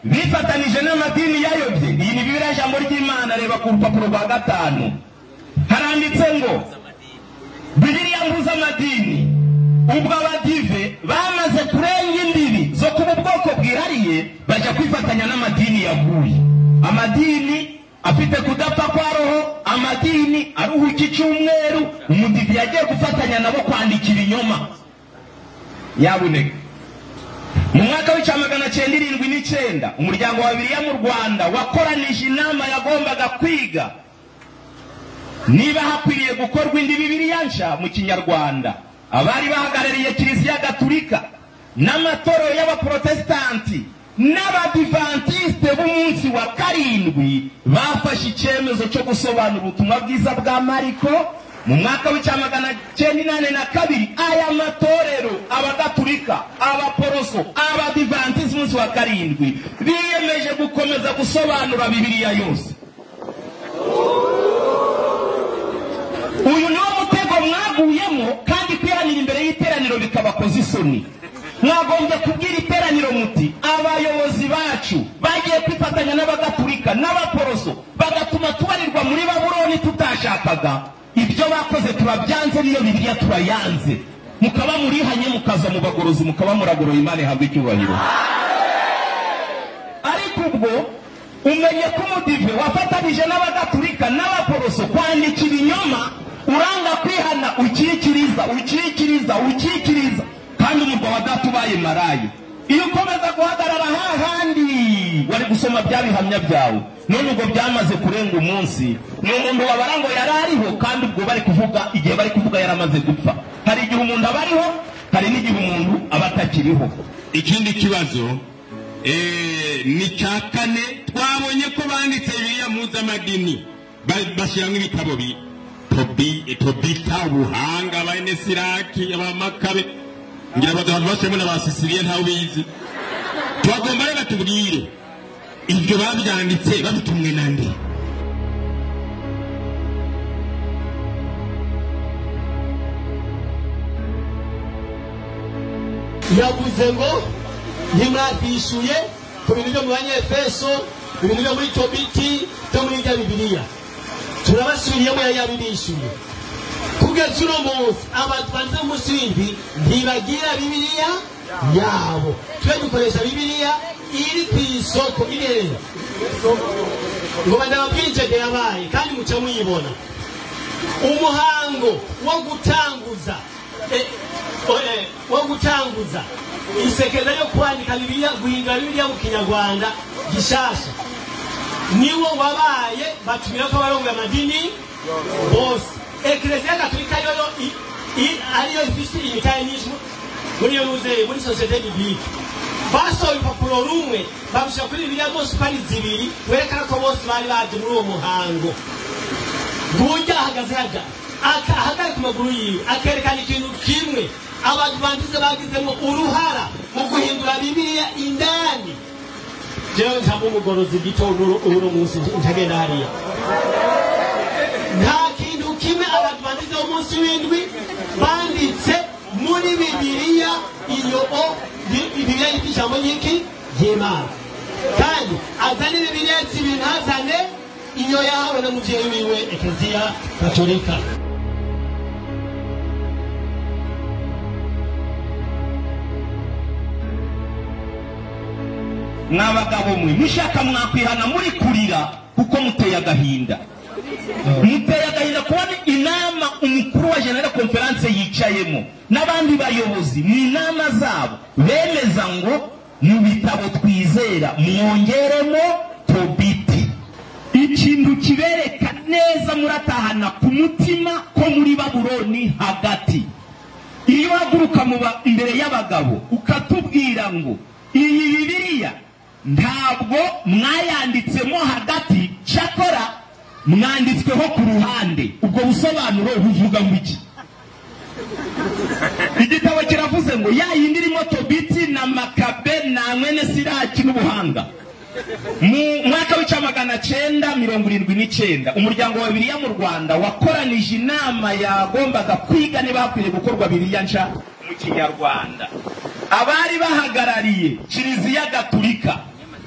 bifatanije n'amadini yayobye iyi ni bibiriya ijambo ry'imana reba ku rupapuro rwa gatanu haranditse ngo bibiriya mbuza amadini ubwo abadive bamaze kurenga imbibi zo kuba ubwoko bwihariye bajya kwifatanya n'amadini yaguye amadini afite kudapfa kwa roho amadini aruhuka icyumweru umudive yagiye gufatanya nabo kwandika ibinyoma yaboneka mu mwaka w'icya magana cyenda irindwi n'icyenda umuryango wa bibiriya mu rwanda wakoranije inama yagombaga kwiga niba hakwiriye gukorwa indi bibiriya nshya mu kinyarwanda abari bahagarariye kiliziya gaturika n'amatorero y'abaporotesitanti n'abadivantisite b'umunsi wa karindwi bafashe icyemezo cyo gusobanura ubutumwa bwiza bwa mariko mu mwaka w'icya magana cyenda inani na kabiri aya matorero abagaturika abaporoso abadivantisite umunsi wa karindwi biyemeje gukomeza gusobanura bibiriya yose uyu niwo mutego mwaguyemo kandi kwihanira imbere y'iteraniro bikabakoza isoni mwagombye kubwira iteraniro muti abayobozi bacu bagiye kwifatanya n'abagaturika n'abaporoso bagatuma tubarirwa muri baburoni tutashakaga ibyo bakoze turabyanze niyo bibiriya turayanze mukaba murihanye mukaza mu bagorozi mukaba muragorora imana ihabwa icyubahiro ariko ubwo umenye ko umudive wafatanije n'abagaturika n'abaporoso kwandika ibinyoma uranga kwihana ukikiriza ukikiriza ukikiriza kandi umurwa wa data ubaye marayo iyo ukomeza guhagarara hahandi wari gusoma bya bihamya byawe none ubwo byamaze kurenga umunsi ni umuntu wabara ngo yari ariho kandi ubwo bari kuvuga igihe bari kuvuga yari amaze gupfa hari igihe umuntu aba ariho hari n'igihe umuntu aba atakiriho ikindi kibazo eh, ni cya kane twabonye ko banditse biriya mpuzamadini ba- bashyiramo ibitabo bi- Tobi- tobita buhanga bene siraki abamakabe ngira ngo abantu bashyiramo na ba sisiriya ntawe ubizi tubagomba rero batubwire ibyo babyanditse babitumwe na nde yavuze ngo ntimwabwishuye ku bintu byo mu banyefeso ibintu byo muri tobiti byo muri rya bibiliya turabasubiriyemo yari yabibishyuye kugeza uno munsi abantu banze umunsi w'indwi ntibagira bibiliya yabo twe dukoresha bibiliya iri ku isoko irera ngo badababwira icyo yabaye kandi muca muyibona umuhango wo gutanguza eh, o- eh, wo gutanguza isekeza yo kwandika bibiliya guhindura bibiliya mu kinyarwanda gishasha niwo wabaye batumira ko abarongoye amadini bose ekereziya gatulika yoyo i- i- ariyo ifise imitayinismo muri iyo muzeye muri sosiyete bibilike basohoye urupapuro rumwe barushyira kuri bibiliya bose uko ari zibiri werekana ko bose bari baje muri uwo muhango burya ahagaze haga ahagaze ku maguru yiwe akerekana ikintu kimwe abantu banduze bagizemo uruhara mu guhindura bibiliya indani jewe ntabwo umugorozi gito uno munsi ntagenda hariya nta kintu kimwe abantu banditse umunsi w'indwi banditse muri bibiliya iyo o bi- bibiliya yitwa ijambo ry'iki ry'imana kandi azane bibiliya zibiri ntazane iyo yahawe na mubyeyi wiwe ekeziya gatolika n'abagabo mwe mushaka mwakwihana muri kurira kuko muteye agahinda muteye agahinda kubona inama umukuru wa general conference yicayemo n'abandi bayobozi mu inama zabo bemeza ngo mu bitabo twizera mwongeremo tobiti ikintu kibereka neza muratahana ku mutima ko muri baburoni hagati iyo uhaguruka mu ba- imbere y'abagabo ukatubwira ngo iyi bibiliya ntabwo mwayanditsemo hagati cyakora mwanditsweho ku ruhande ubwo busobanuro buvuga ngo iki igitabo kiravuze ngo ya yindi irimo tobiti na makabe na mwene siraki n'ubuhanga mu mwaka w'icya magana cyenda mirongo irindwi n'icyenda umuryango wa bibiriya mu rwanda wakoranije inama yagombaga kwiga niba hakwiriye gukorwa bibiriya nshya mu kinyarwanda abari bahagarariye kiliziya gaturika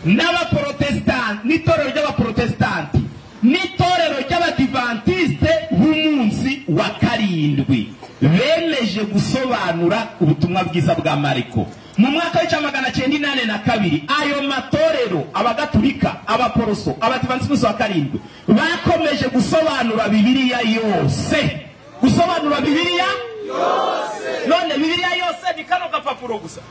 n'abaporotesitanti n'itorero ry'abaporotesitanti n'itorero ry'abadivantisite b'umunsi wa karindwi bemeje gusobanura ubutumwa bwiza bwa mariko mu mwaka w'icya magana cyenda inani na kabiri ayo matorero abagatulika abaporoso abadivantisite b'umunsi wa karindwi bakomeje gusobanura bibiliya yose gusobanura bibiliya none bibiliya yose ni kano gapapuro gusa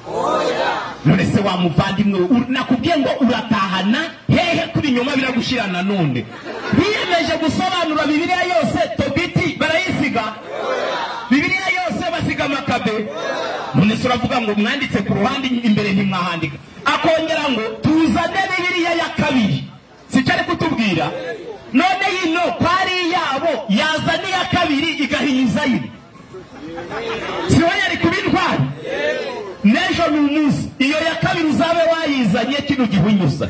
none se wa muvandimwe u- nakubwiye ngo uratahana hehe kuri inyuma biragushira nanone biyemeje gusobanura bibiliya yose tobiti barayisiga bibiliya yose basiga amakabe none se uravuga ngo mwanditse ku ruhande imbere ntimwahandika akongera ngo tuzane bibiliya ya kabiri si cyo ari kutubwira none yino kwari iyabo yazana iya kabiri igahinyuza yine si wowe yari kuba intwari n'ejo ni umunsi iyo ya kabiri uzabe wayizanye kino gihe unyuza